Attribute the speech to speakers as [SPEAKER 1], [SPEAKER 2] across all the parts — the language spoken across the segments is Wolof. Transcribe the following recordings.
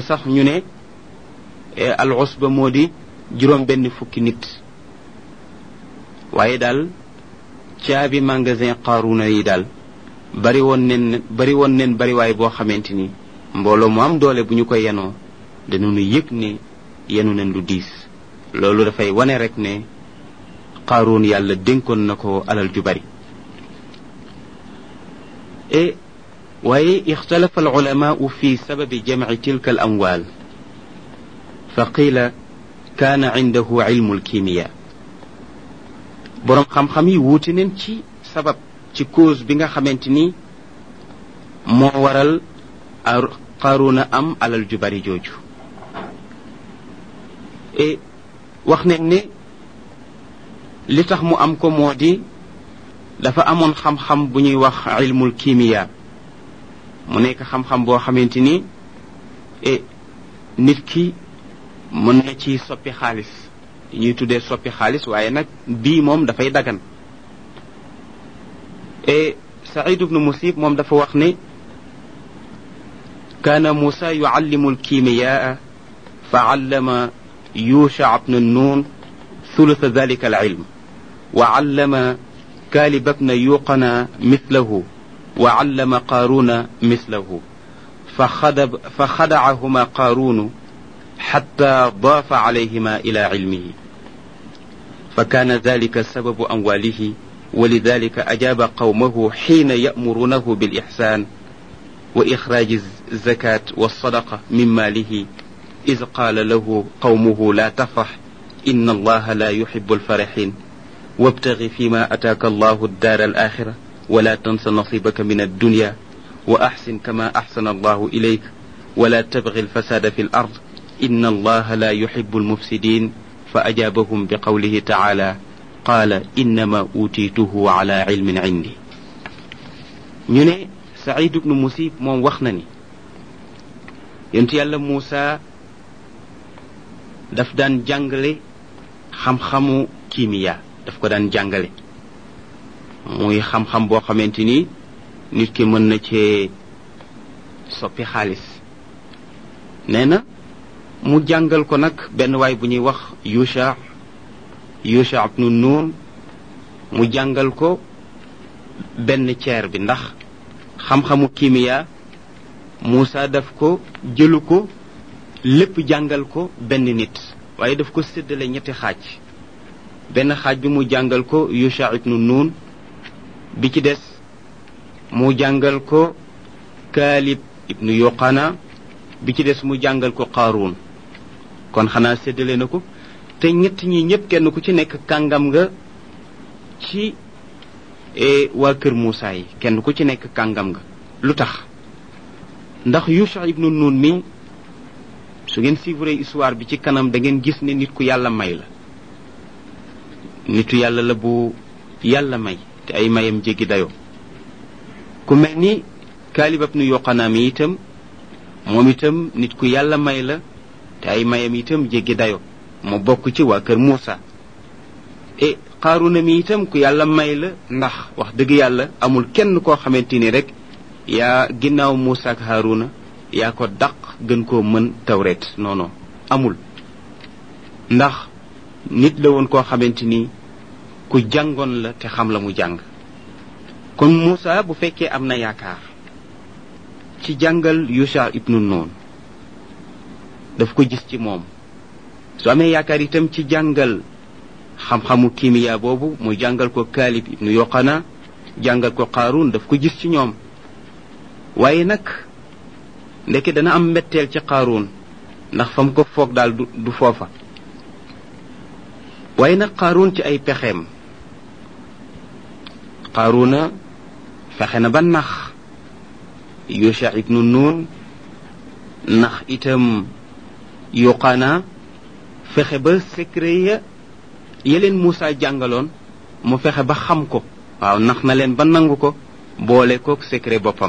[SPEAKER 1] sax ñu ne al usba moo di juróom benn fukki nit waaye daal caabi magasin qaaruna yi daal bari woon nen bari woon nen bariwaay boo xamante ni mbooloo mu am doole bu ñu ko yenoo dañu yëg ne yenu nen lu diis loolu dafay wane rek ne qaaruun yàlla dénkoon na ko alal ju bari e waaye ixtalafa alulamaau fi sababi jamci tilka al amwaal fa qiila kaana cindahu cilmu alkimiya boroom xam-xam yi wuute neen ci sabab ci cause bi nga xamante ni moo waral qaaruuna am alal ju bari jooju e wax nañ ne li tax mu am ko moo di dafa amoon xam-xam bu ñuy wax ilmul kimiya mu nekk xam-xam boo xamante ni e nit ki mën na ci soppi xaalis ñuy tuddee soppi xaalis waaye nag bii moom dafay dagan e saïd ibnu musib moom dafa wax ne kaana muusa yuallimu alkimiyaa fa allama yusha bnu nun ثلث ذلك العلم وعلم كالب بن يوقنا مثله وعلم قارون مثله فخدب فخدعهما قارون حتى ضاف عليهما إلى علمه فكان ذلك سبب أمواله ولذلك أجاب قومه حين يأمرونه بالإحسان وإخراج الزكاة والصدقة من ماله إذ قال له قومه لا تفرح إن الله لا يحب الفرحين وابتغ فيما أتاك الله الدار الآخرة ولا تنس نصيبك من الدنيا وأحسن كما أحسن الله إليك ولا تبغ الفساد في الأرض إن الله لا يحب المفسدين فأجابهم بقوله تعالى قال إنما أوتيته على علم عندي ñu سعيد بن مسيب moom wax na ni yonent yàlla Muusa daf daan jàngale xam-xamu kimiya daf ko daan jàngale muy xam-xam boo xamante ni nit ki mën na cee soppi xaalis nee na mu jàngal ko nag benn waay bu ñuy wax yusha yusha ibnu nuun mu jàngal ko benn ceer bi ndax xam-xamu kimiya Muusa daf ko jëlu ko lépp jàngal ko benn nit waaye daf ko séddale ñetti xaaj benn xaaj bi mu jàngal ko yusha ibnu nuun bi ci des mu jàngal ko kaalib ibnu yoqana bi ci des mu jàngal ko qaaruun kon xanaa séddale na ko te ñett ñi ñëpp kenn ku ci nekk kàngam nga ci waa kër Muusa yi kenn ku ci nekk kàngam nga lu tax ndax yusha ibnu nuun mi su ngeen suivre histoire bi ci kanam da ngeen gis ne nit ku yàlla may la nitu yàlla la bu yàlla may te ay mayam jéggi dayoo ku mel ni kaalibab nu yoqanaa mi itam moom itam nit ku yàlla may la te ay mayam itam jéggi dayoo mu bokk ci waa kër Muusa e xaaruna mi itam ku yàlla may la ndax wax dëgg yàlla amul kenn koo xamante ni rek yaa ginnaaw Muusa ak Haaruna yaa ko daq gën koo mën tawret non non amul ndax nit la woon koo xamante ni ku jàngoon la te xam la mu jàng kon Muusa bu fekkee am na yaakaar ci jàngal Yusha ibnu Nun daf ko gis ci moom su amee yaakaar itam ci jàngal xam-xamu kimiya boobu muy jàngal ko Kaalib ibnu Yoqana jàngal ko Qaaruun daf ko gis ci ñoom waaye nag ndeke dana am mbetteel ci Qaaruun ndax fa mu ko foog daal du du foofa waaye nag Qaaruun ci ay pexeem Qaaruuna fexe na ba nax Yusha ibnu Nun nax itam Yoqana fexe ba secret ya yeleen Moussa jàngaloon mu fexe ba xam ko waaw nax na leen ba nangu ko boole kook secret boppam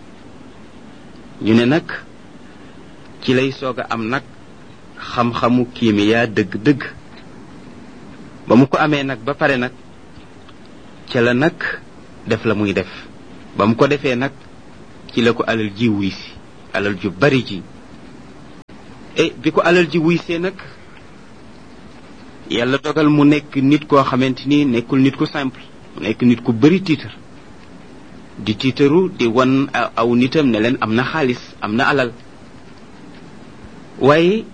[SPEAKER 1] ñu ne nag ci lay soog a am nag xam-xamu kiimiyaa dëgg-dëgg ba mu ko amee nag ba pare nag ca la nag def la muy def ba mu ko defee nag ci la ko alal ji wuy si alal ju bari ji e bi ko alal ji wuy see nag yàlla dogal mu nekk nit koo xamante ni nekkul nit ku simple mu nekk nit ku bëri tiitar di tiitaru di wan aw nitam ne leen am na xaalis am na alal waaye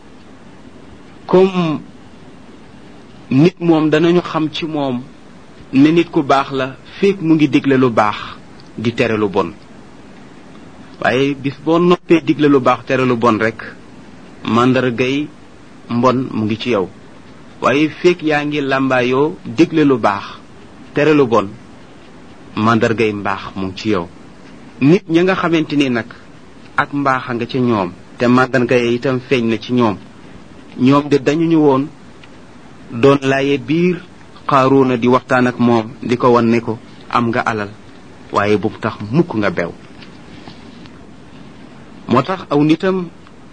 [SPEAKER 1] comme nit moom danañu xam ci moom ne nit ku baax la feek mu ngi digle lu baax di tere lu bon waaye bis boo noppee digle lu baax tere lu bon rek màndargay mbon mu ngi ci yow waaye feek yaa ngi làmbaayoo digle lu baax tere lu bon màndargay mbaax mu ngi ci yow nit ña nga xamante ni nag ak mbaax a nga ca ñoom te màndargay itam feeñ na ci ñoom ñoom de dañu ñu woon doon laaye biir xaaruuna di waxtaan ak moom di ko wan ne ko am nga alal waaye bu tax mukk nga bew moo tax aw nitam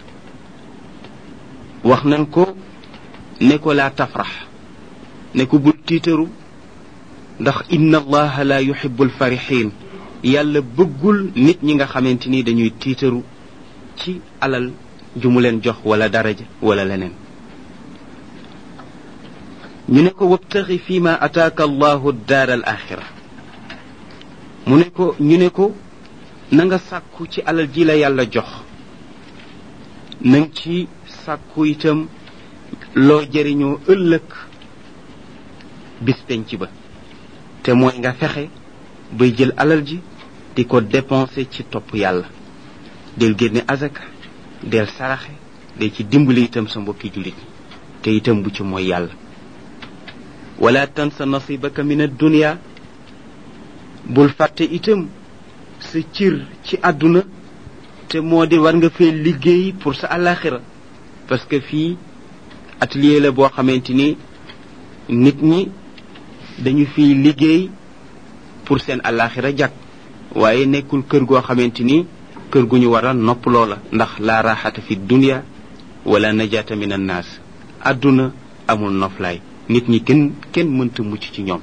[SPEAKER 1] wax nañ ko ne ko laa tafrax ne ko bul tiitaru ndax inna allaha la yuhibbu alfarixin yàlla bëggul nit ñi nga xamante ni dañuy tiitaru ci alal ju mu leen jox wala daraja wala leneen ñu ne ko wabtaxi fi ma ataaka allahu daar al axira mu ne ko ñu ne ko na nga sàkku ci alal ji la yàlla jox nang ci sàkku itam loo jëriñoo ëllëg bis penc ba te mooy nga fexe bay jël alal ji di ko dépenser ci topp yàlla del génne azaka del saraxe del ci dimbali itam sa mbokki jullit te itam bu ci mooy yàlla wala tansa nasibaka min addunia bul fàtte itam sa cir ci àdduna te moo di war nga fee liggéey pour sa alaxira parce que fii atelier la boo xamante ni nit ñi dañu fiy liggéey pour seen alaxira jag waaye nekkul kër goo xamante ni kër gu ñu war a nopp loola ndax laa raxata fi dunia wala najata min annaas àdduna amul noflaay nit ñi kenn kenn mënta mucc ci ñoom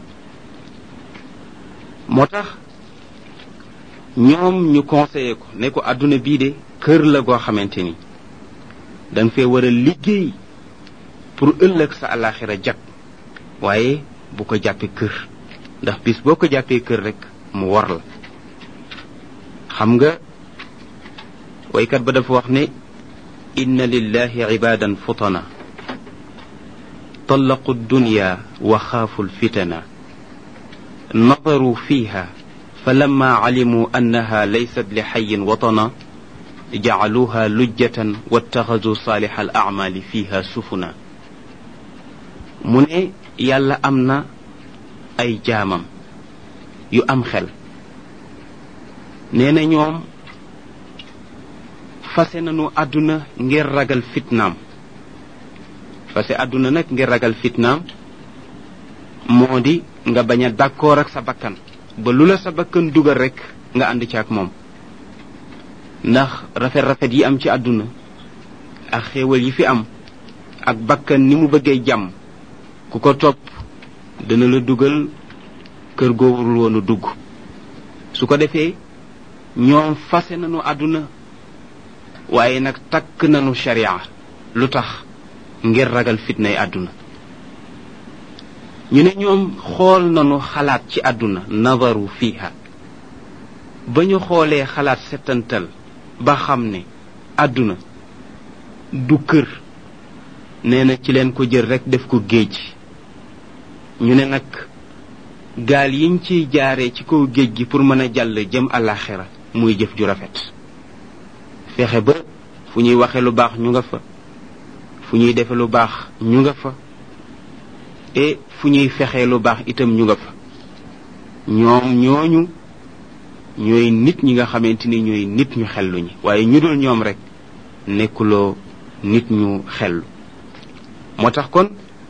[SPEAKER 1] moo tax ñoom ñu conseillé ko ne ko àdduna bii de kër la goo xamante ni da nga fee war a liggéey pour ëllëg sa alaxira jag waaye bu ko jàppee kër ndax bis boo ko jàppee kër rek mu war la xam nga waykat ba dafa wax ne inna lillahi ibadan futana طلقوا الدنيا وخافوا الفتن نظروا فيها فلما علموا انها ليست لحي وطنا جعلوها لجة واتخذوا صالح الاعمال فيها سفنا من يالا امنا اي جامم يو ام خل نينا ñoom fase nanu àdduna ngir ragal fitnaam fase àdduna nag ngir ragal fitnaam moo di nga bañ a d'accord ak sa bakkan ba lu la sa bakkan dugal rek nga ànd ci ak moom ndax rafet-rafet yi am ci àdduna ak xéewal yi fi am ak bakkan ni mu bëggee jàmm ku ko topp dana la dugal kër goo warul woon a dugg su ko defee ñoom fase nanu àdduna waaye nag takk nanu sharia lu tax ngir ragal fitnay àdduna ñu ne ñoom xool nanu xalaat ci àdduna nazaru fiha ba ñu xoolee xalaat settantal ba xam ne àdduna du kër nee na ci leen ko jël rek def ko géej ñu ne nag gaal yiñ ciy jaaree ci kaw géej gi pour mën a jàll jëm àllaaxira muy jëf ju rafet fexe ba fu ñuy waxe lu baax ñu nga fa fu ñuy defe lu baax ñu nga fa et fu ñuy fexee lu baax itam ñu nga fa ñoom ñooñu ñooy nit ñi nga xamante ni ñooy nit ñu xellu ñi waaye ñu dul ñoom rek nekkuloo nit ñu xellu moo tax kon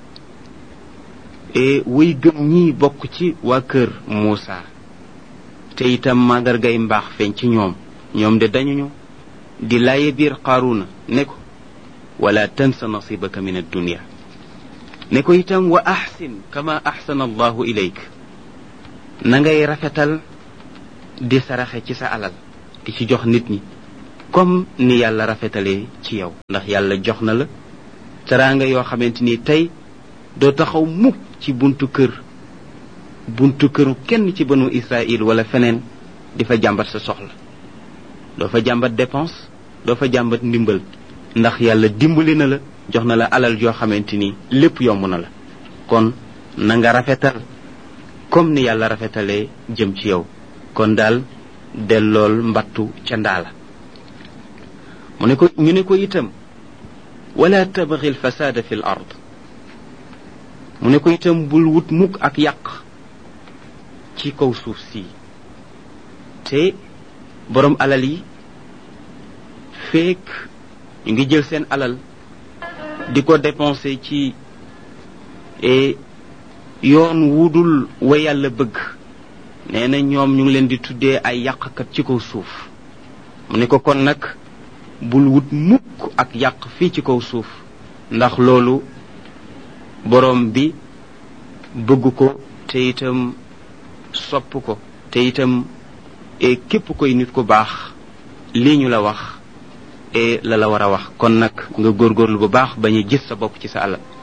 [SPEAKER 1] e wuy gëm ñi bokk ci waa kër Muusa te itam màndargay mbaax feeñ ci ñoom ñoom de dañuñu di laaye biir Qaaruna ne ko wala tansa nasibaka min addunia ne ko itam wa axsin kama axsana allahu ilayk na ngay rafetal di saraxe ci sa alal di ci jox nit ñi comme ni yàlla rafetalee ci yow ndax yàlla jox na la teraanga yoo xamante ni tey doo taxaw mukk ci buntu kër buntu këru kenn ci banu Israël wala feneen di fa jàmbat sa soxla doo fa jàmbat dépense doo fa jàmbat ndimbal ndax yàlla dimbali na la jox na la alal joo xamante ni lépp yomb na la kon na nga rafetal comme ni yàlla rafetalee jëm ci yow kon daal dellool mbattu ca ndaala mu ne ko ñu ne ko itam wala tabxi alfasada fi l ard mu ne ko itam bul wut mukk ak yàq ci kaw suuf si te borom alal yi feek ñu ngi jël seen alal di ko dépenser ci yoon wudul wa yàlla bëgg nee na ñoom ñu ngi leen di tuddee ay yàqkat ci kaw suuf mu ne ko kon nag bul wut mukk ak yàq fii ci kaw suuf ndax loolu boroom bi bëgg ko te itam sopp ko te itam e képp koy nit ku baax lii ñu la wax e la la war a wax kon nag nga góorgóorlu bu baax bañ a gis sa bopp ci sa alal